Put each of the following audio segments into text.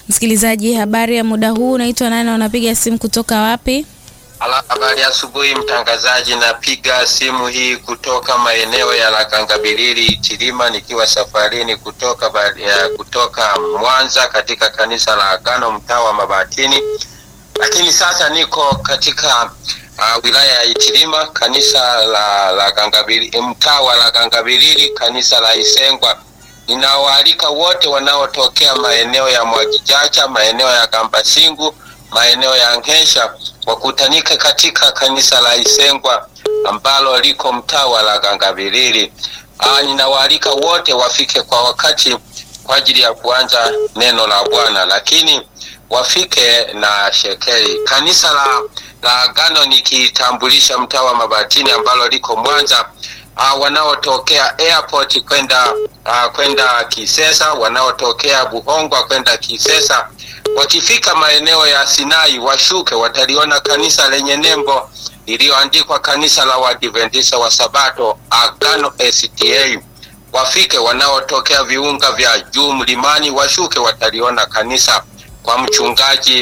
Msikilizaji, habari ya muda huu, unaitwa nani? Unapiga simu kutoka wapi? Ala, habari ya asubuhi mtangazaji, napiga simu hii kutoka maeneo ya Lakangabilili Itilima, nikiwa safarini kutoka ba- ya, kutoka Mwanza katika kanisa la Agano mtaa wa Mabatini, lakini sasa niko katika uh, wilaya ya Itilima, kanisa la Lakangabilili, mtaa wa Lakangabilili, kanisa la Isengwa. Ninawaalika wote wanaotokea maeneo ya Mwagijacha, maeneo ya Kambasingu, maeneo ya Nkesha wakutanika katika kanisa la Isengwa ambalo liko mtaa wa Lagangabilili. Ah, ninawaalika wote wafike kwa wakati kwa ajili ya kuanza neno la Bwana, lakini wafike na shekeli. Kanisa la, la Agano nikitambulisha mtaa wa Mabatini ambalo liko Mwanza. Uh, wanaotokea airport kwenda uh, kwenda Kisesa, wanaotokea Buhongwa kwenda Kisesa wakifika maeneo ya Sinai washuke, wataliona kanisa lenye nembo iliyoandikwa kanisa la Waadventista wa Sabato Agano SDA. Wafike wanaotokea viunga vya juu mlimani washuke, wataliona kanisa kwa mchungaji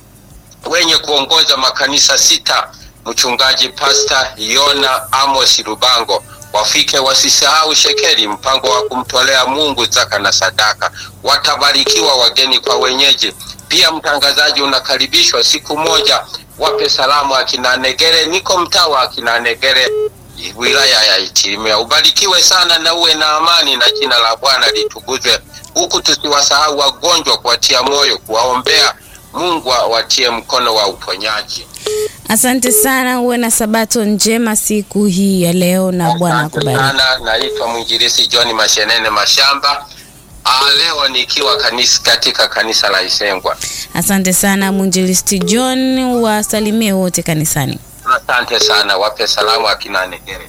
wenye kuongoza makanisa sita, mchungaji Pasta Yona Amos Lubango. Wafike wasisahau shekeli, mpango wa kumtolea Mungu zaka na sadaka. Watabarikiwa wageni kwa wenyeji. Pia mtangazaji, unakaribishwa siku moja, wape salamu akina Negere. Niko mtaa wa akina Negere, wilaya ya Itilima. Ubarikiwe sana na uwe na amani, na jina la Bwana litukuzwe, huku tusiwasahau wagonjwa, kuwatia moyo, kuwaombea. Mungu awatie mkono wa uponyaji. Asante sana, uwe na sabato njema siku hii ya leo na Bwana Asante akubariki. sana. Naitwa mwinjilisi John Mashenene Mashamba. Ah, leo nikiwa kanisa, katika kanisa la Isengwa. Asante sana mwinjilisti John, wasalimie wote kanisani. Asante sana, wape salamu akina Negere.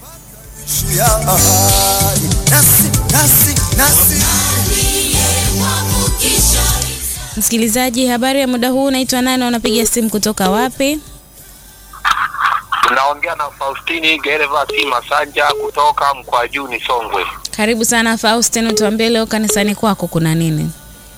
nasi nasi nasi Msikilizaji, habari ya muda huu, unaitwa nani? Unapiga simu kutoka wapi? Tunaongea na Faustini Gervasi Masanja kutoka Mkwajuni, Songwe. Karibu sana Faustin, utuambie leo kanisani kwako kuna nini?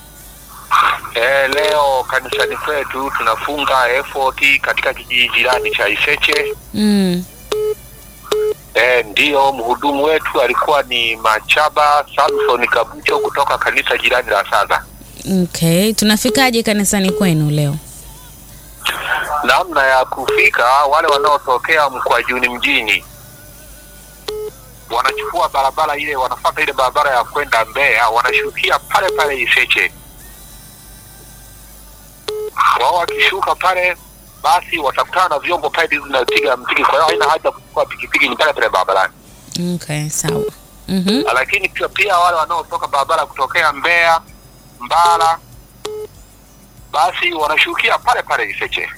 E, leo kanisani kwetu tunafunga effort katika kijiji jirani cha Iseche. Mm. E, ndiyo mhudumu wetu alikuwa ni Machaba Samson Kabucho kutoka kanisa jirani la Saga. Okay, tunafikaje kanisani kwenu leo? Namna ya kufika, wale wanaotokea Mkwajuni mjini wanachukua barabara ile, wanafuata ile barabara ya kwenda Mbeya, wanashukia pale pale Iseche. Wao wakishuka pale, basi watakutana na vyombo pale zinapiga mtiki. Kwa hiyo haina haja kuchukua pikipiki, ni pale pale barabarani. Okay, sawa. Mhm. Lakini pia, pia wale wanaotoka barabara kutokea Mbeya, Mbara, basi wanashukia pale pale Iseche.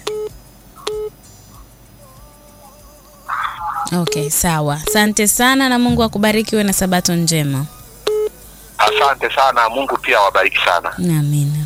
Okay, sawa. Asante sana na Mungu akubariki, uwe na sabato njema. Asante sana, Mungu pia awabariki sana. Amina.